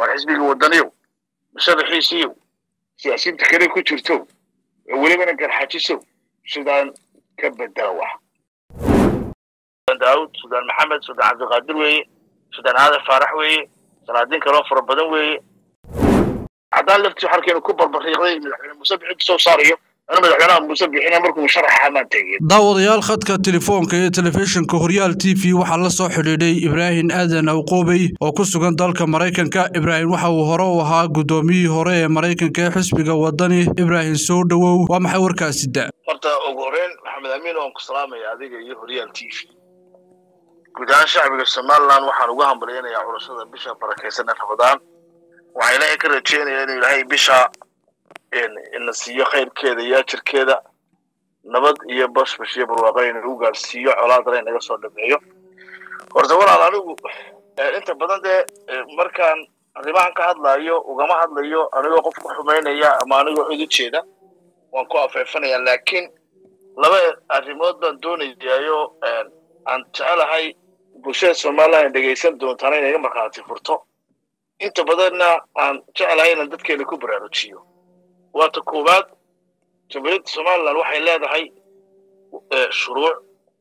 waar xisbiga wadaniyow musharaxiisiiyow siyaasiyiinta kale ku jirto welibana garxajisow sidaan ka bedela wax daawud sudaan maxamed sudaan cabdiqaadir weeye sudaan aadan faarax weeye salaadiin kaloo fara badan weeye haddaan laftii xarkeenu ku barbariiqday madaxweyne muuse bixin soo saarayo ana madaxweynaha muuse bixina markuu musharaxa amaan tegin daawadayaal khadka telefoonka ee telefishinka horyaal t v waxaa la soo xidhiidhay ibraahim aadan awqoobey oo ku sugan dalka maraykanka ibraahim waxa uu hore u ahaa guddoomiyihii hore ee maraykanka ee xisbiga wadani ibraahim soo dhowow waa maxay warkaasi da horta ugu horeyn maxamed amiin waan ku salaamaya adiga iyo horyaal t v guud ahaan shacbiga somaliland waxaan ugu hambalyanayaa curashada bisha barakaysan ee ramadaan waxaa ilaahay ka rajeynayaa inuu ilaahay bisha ina siiyo khayrkeeda iyo ajirkeeda nabad iyo bashbash iyo barwaaqo inagu gaarsiiyo colaadana inaga soo dhameeyo horta walaal anigu inta badan dee markaan arrimahan ka hadlayo ugama hadlayo anigoo qof ku xumaynaya ama anigoo cid u jeeda waan ku afeefanaya laakiin laba arrimood baan doonayaayo aan jecelahay bulshada somaliland ay dhegaysan doontaana inaga markhaati furto inta badanna aan jecelahay inaan dadkeena ku baraarujiyo waata koowaad jamhuuriyadda somaliland waxay leedahay shuruuc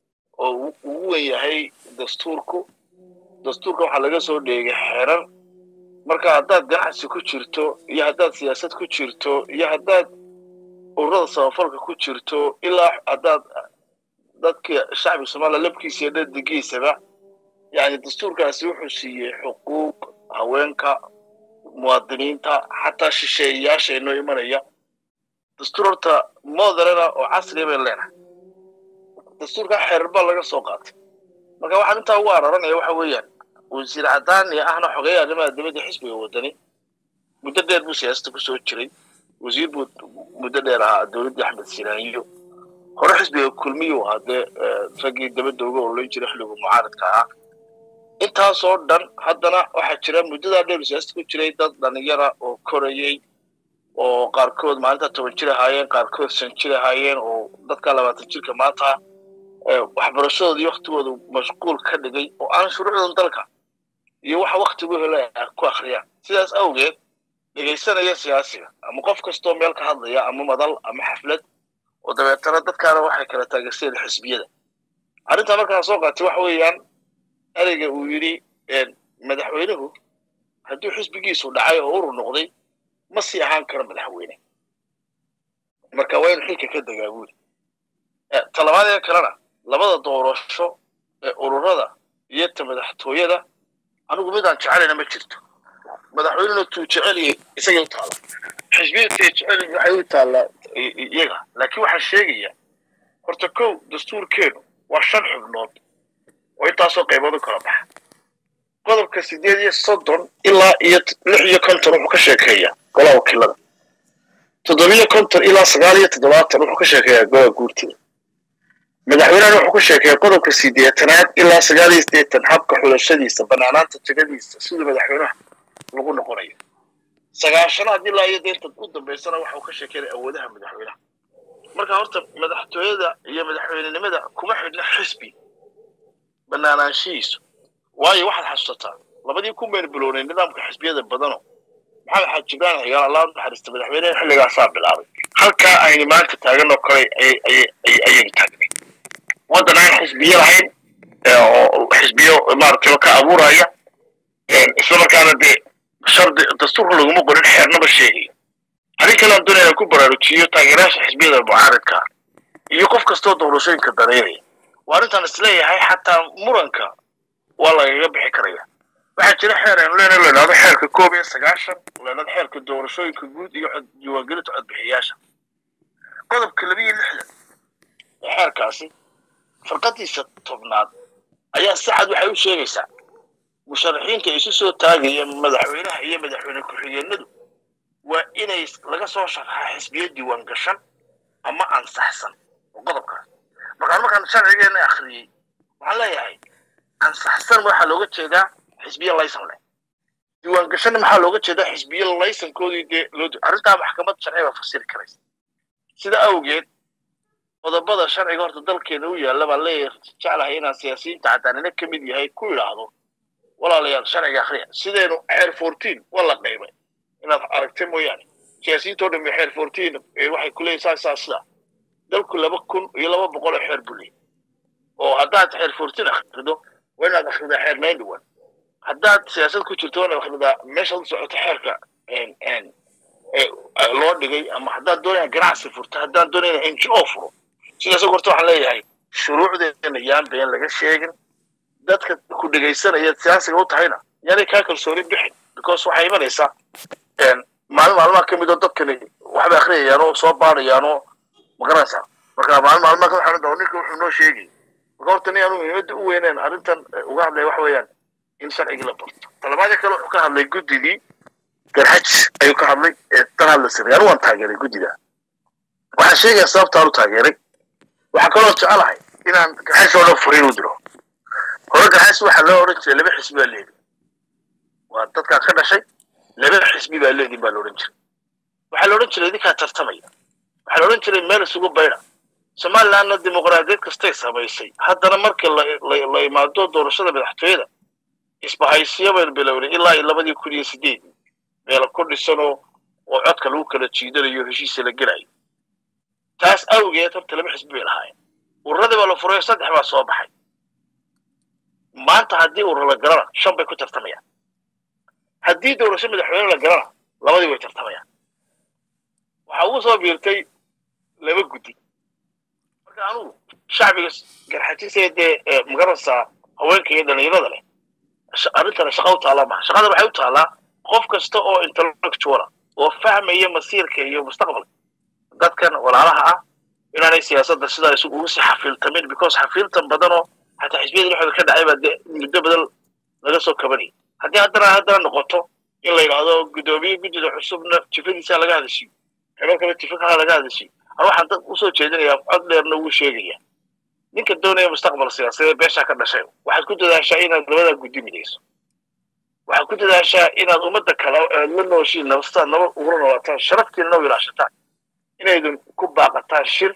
oo ugu wen yahay dastuurku dastuurka waxaa laga soo dheegay xerar marka haddaad ganacsi ku jirto iyo haddaad siyaasad ku jirto iyo haddaad ururada samafalka ku jirto ilaa haddaad dadka shacbiga somaliland labkiisa iyo dhadigiisaba yani dastuurkaasi wuxuu siiyey xuquuq haweenka muwaadiniinta xataa shisheeyayaasha inoo imanaya dastuur horta moderana oo casriya bay leenahay dastuurkaa xeerar baa laga soo qaatay marka waxaan intaa ugu araranaya waxa weeyaan wasiir cadaani ahna xogeeya arrimaha dibadda xisbiga wadani muddo dheer buu siyaasada kusoo jiray wasiir buu muddo dheer ahaa dowladdii axmed sinaaniyo hore xisbiga kulmiyuu ahaa dee raggii dabadda uga ololan jiray xilligu mucaaradka ahaa intaasoo dhan haddana waxaa jira muddadaa dheer siyaasada ku jiray dad dhalinyara oo korayey oo qaarkood maalinta toban jir ahaayeen qaarkood shan jir ahaayeen oo dadka labaatan jirka maanta waxbarashadoodii waktigooda mashquul ka dhigay oo aan shuruucdan dalka iyo waxa waktigu hela ku akhriyaan sidaas awgeed dhegaysanaya siyaasiga ama qof kastoo meel ka hadlaya ama madal ama xaflad oo dabeetana dadkaana waxay kala taageersadeen xisbiyada arrintaa markaan soo qaatay waxa weeyaan ereyga uu yidhi madaxweynuhu hadduu xisbigiisu dhacay oo urur noqday ma sii ahaan karo madaxweyne marka waa inu xilka ka degaa buuri talabaadee kalena labada doorasho ee ururada iyo ta madaxtooyada anigu midaan jecelina ma jirto madaxweynena tuu jeceliya isagay u taalla xisbiyadtay jeceli waxay u taallaa iyaga laakiin waxaan sheegaya horta kow dastuurkeenu waa shan xubnood oo intaasoo qaybood u kala baxa qodobka sideed iyo soddon ilaa iyo lix iyo konton wuxuu ka sheekeeyaa golaha wakiilada toddobiyo konton ilaa sagaal iyo toddobaatan wuxuu ka sheekeeyaa golaha guurtida madaxweynehana wuxuu ka sheekeeyaa qodobka sideetanaad ilaa sagaal iyo sideetan habka xulashadiisa banaanaanta jegadiisa siduu madaxweynaha lagu noqonayo sagaashanaad ilaa iyo deynta u dambaysana waxau ka sheekeynaya awoodaha madaxweynaha marka horta madaxtooyada iyo madaxweynenimada kuma xidhna xisbi banaanaanshihiisu waayo waxaad xasuusataa labadii ku meel bilownay nidaamka xisbiyada badano maxamed xaaj jibraan xigaal allah u naxariista madaxweyneha xilligaasaa bilaabay halkaa aynu maanta taagan oo kale ayaynu taagnay waddan aan xisbiyo lahayn oo xisbiyo maaragtay ka abuuraya islamarkaana dee shardi dastuurka laguma qorin xeernaba sheegaya arrin kale aan doonaya ku baraarujiyo taageerayaasha xisbiyada mucaaradka iyo qof kastoo doorashooyinka dareeraya waa arrintaan isleeyahay xataa muranka waa lagaga bixi karaya waxaa jira xeer aynu leenahay la idhahdo xeerka koob iyo sagaashan la idhahdo xeerka doorashooyinka guud iyo diiwaangelinta codbixiyaasha qodobka laba iyo lixdan ee xeerkaasi farqadiisa tobnaad ayaa si cad waxay u sheegaysaa musharaxiinta isu soo taagaya madaxweynaha iyo madaxweyne ku-xigeenadu waa inay laga soo sharxaa xisbiyo diiwaan gashan ama ansaxsan oo qodobkaas markaan markaan sharcigeena akhriyey waxaan leeyahay ansaxsan waxaa looga jeedaa xisbiyo laysan leh diiwaan gashanna maxaa looga jeedaa xisbiyo laysankoodii dee loo arrintaa maxkamad sharci baa fasiri karaysa sida awgeed qodobada sharciga horta dalkeena u yaalla baan leeyahay jeclahay inaan siyaasiyiinta cadaanina ka mid yahay ku idhaahdo walaalayaal sharciga akhriya sidaynu xeer fourteen waa la qaybay inaad aragtay mooyaane siyaasiyiintoo dhan xeer fourteen waxay ku leeyihin saas saas sidaa dalku laba kun iyo laba boqol oo xeer buu leeyahy oo haddaad xeer fourteen akhrido waa inaad akhridaa xeer ninety one haddaad siyaasad ku jirto waa inaad akhridaa meeshaad u socoto xeerka loo dhigay ama haddaad doonaya ganacsi furto haddaan doonaya n g o furo sidaas horta waxaan leeyahay shuruucdeena yaan been laga sheegin dadka ku dhegaysanaya siyaasiga u tahayna yaanay kaa kalsooni bixin because waxay imanaysaa maalin maalmaha ka mid oo dadkani waxbay akhriyayaan oo soo baadhayaan oo magaranaysaa marka maalin maalmaha ka waxaan dhaho ninka wuxuu noo sheegay marka horta nin aanu muhiimadda u weyneen arrintan uga hadlaya waxa weeyaan in sharcigii la barto talabaadii kale wuxuu ka hadlay guddidii garxaj ayuu ka hadlay ee tan hadla siray anu waan taageeray guddida waxaan sheegaya sababtaan u taageeray waxaa kaloo jecelahay inaan garxaj oo dhan furiin u diro hore garxaj waxaa loo odhan jiray laba xisbi baa leedi waa dadkaan ka dhashay laba xisbi baa leedin baa la odhan jiray waxaa la odhan jiray idinkaa tartamaya waxaa la odhan jiray meel isugu bayda somalilandna dimuqraadiyad kastay samaysay haddana markii la imaado doorashada madaxtooyada isbahaysiyo baynu bilownay ilaa iyo labadii kun iyo sideedii meel ku dhisanoo oo codka lagu kala jiidanayo heshiisa la gelayo taas awgeed horta laba xisbi bay lahaayeen ururadii baa la furayo saddex baa soo baxay maanta haddii urur la galana shan bay ku tartamayaan haddii doorasho madaxweyne la galana labadii way tartamayaan waxaa ugu soo biirtay laba guddi marka anugu shacbiga garxajisee dee magaranaysaa haweenka iyo dhallinyarada leh arrintana shaqa u taallaa maha shaqadan waxay u taallaa qof kasta oo intellectuala oo fahmaya masiirka iyo mustaqbalka dadkan walaalaha ah inaanay siyaasadda sidaa isu ugu sii xafiiltamin because xafiiltan badanoo xataa xisbiyada dhexdooda ka dhacay baa dee muddo badan laga soo kabanayay haddii haddana haddana noqoto in la yidhaahdo guddoomiye guddida cusubna jifadiisa laga hadashiyo xebar kale jifa kala laga hadashiyo ana waxaan dad usoo jeedinayaa cod dheerna ugu sheegaya ninka doonaya mustaqbal siyaasadeed beeshaa ka dhashay waxaad ku dadaashaa inaad labadaa guddi midayso waxaad ku dadaashaa inaad ummadda kale aad la nooshiin nabastaan nabad ugula noolaataan sharaftiina noo ilaashataan inaydun ku baaqataan shir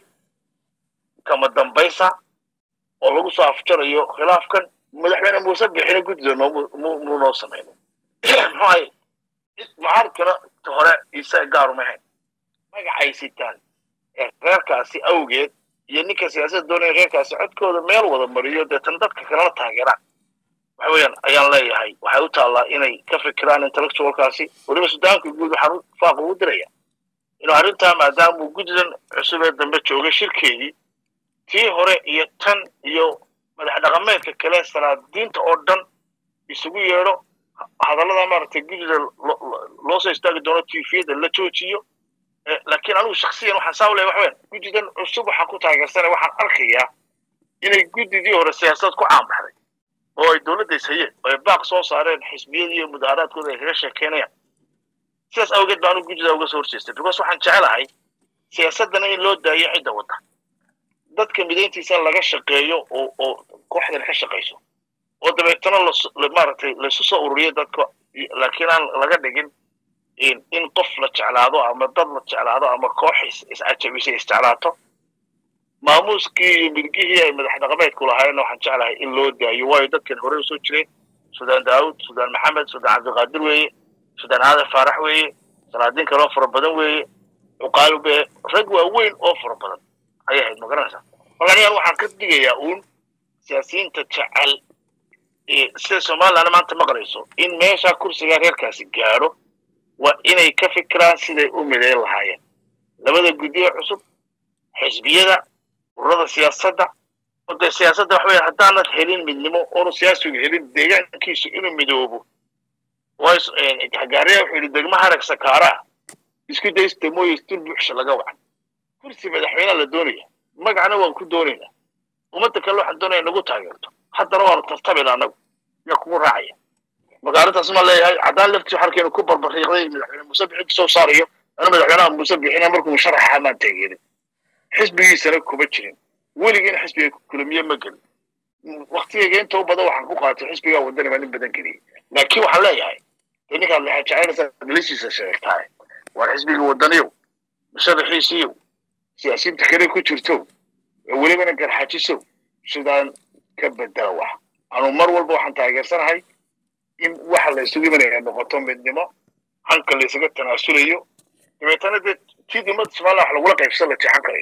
kama dambaysa oo lagu soo afjarayo khilaafkan madaxweyne muuse bixina guddida muu noo samayno muxuu ahay mucaaridkana ta hore isa gaaruma hayn magacay sitaan ee reerkaasi awgeed iyo ninka siyaasadda doonaya reerkaasi codkooda meel wada mariyo deetan dadka kalena taageeraan waxa weeyaan ayaan leeyahay waxay u taallaa inay ka fikiraan intellectualkaasi weliba sudaanka guud waxaan faaq ugu diraya inuu arrintaa maadaamuu guddidan cusub ee dambe joogay shirkeedii tii hore iyo tan iyo madax dhaqameedka kale salaadiinta oo dhan isugu yeedho hadallada maaragtay guddida loo soo istaagi doono tifiyada la joojiyo laakiin anigu shaksiyan waxaan saa u leeyahay waxa weeyaan guddidan cusub waxaan ku taageersanay waxaan arkayaa inay guddidii hore siyaasad ku caanbaxday oo ay dowladda ishayeen oo ay baaq soo saareen xisbiyadii iyo mudaaharaadkooda ay kaga sheekeynayaan sidaas awgeed baa anigu guddida uga soo horjeestay because waxaan jecelahay siyaasaddana in loo daayo cidda wadda dadka midayntiisa laga shaqeeyo oo oo kooxdan ka shaqayso oo dabeetana maaragtay laysu soo ururiyo dadka laakiin aan laga dhigin in qof la jeclaado ama dad la jeclaado ama koox iscajabisay isjeclaato maamuuskii iyo midgihii ay madax dhaqameedku lahaayeenna waxaan jeclahay in loo daayo waayo dadkan hore usoo jireen sudaan daawud sudaan maxamed sudaan cabdiqaadir weeye sudaan aadan faarax weeye salaadiin kaloo fara badan weeye cuqaalube rag waaweyn oo fara badan ayay ahayd ma garanaysaa marka anigan waxaan ka digayaa uun siyaasiyiinta jecel sida somalilandna maanta maqlayso in meesha kursiga reerkaasi gaadho waa inay ka fikiraan siday u midayn lahaayeen labada guddiye cusub xisbiyada ururada siyaasadda ode siyaasadda waxa weya haddaanad helin midnimo oonu siyaasigu helin deegaankiisu inuu midoobo gaariya wuxuu yidhi degmo harag sakaaraa isku daysta mooye istul buuxsha laga wacan kursi madaxweynea la doonaya magacna waan ku doonaynaa ummadda kale waxaan doonaya nagu taageerto haddana waanu tartamina annagu yaa kugu raacaya marka arrintaas ma leeyahay caddaan laftii xalkeenu ku barbariiqday madaxweyne muuse bixin kasoo saarayo ana madaxweynaha muuse bixina markuu musharaxa maan taageerin xisbigiisana kuma jirin weligiina xisbiga kulamiye ma gelin waktigayga inta u badan waxaan ku qaatay xisbigaa wadani baa nin badan geliyey laakiin waxaan leeyahay dee ninkaad waxaad jecaynaysaa galisiisa sheegtahay waar xisbiga wadaniyow musharaxiisiyow siyaasiyiinta kale ku jirtow welibana garxajisow sidaan ka bedela wax anu mar walba waxaan taageersanahay in waxa la isugu imanaya noqoto midnimo hanka la isaga tanaasulayo dabeetana dee tii ummadda somaliland wax lagula qaybsan la jeexan karayo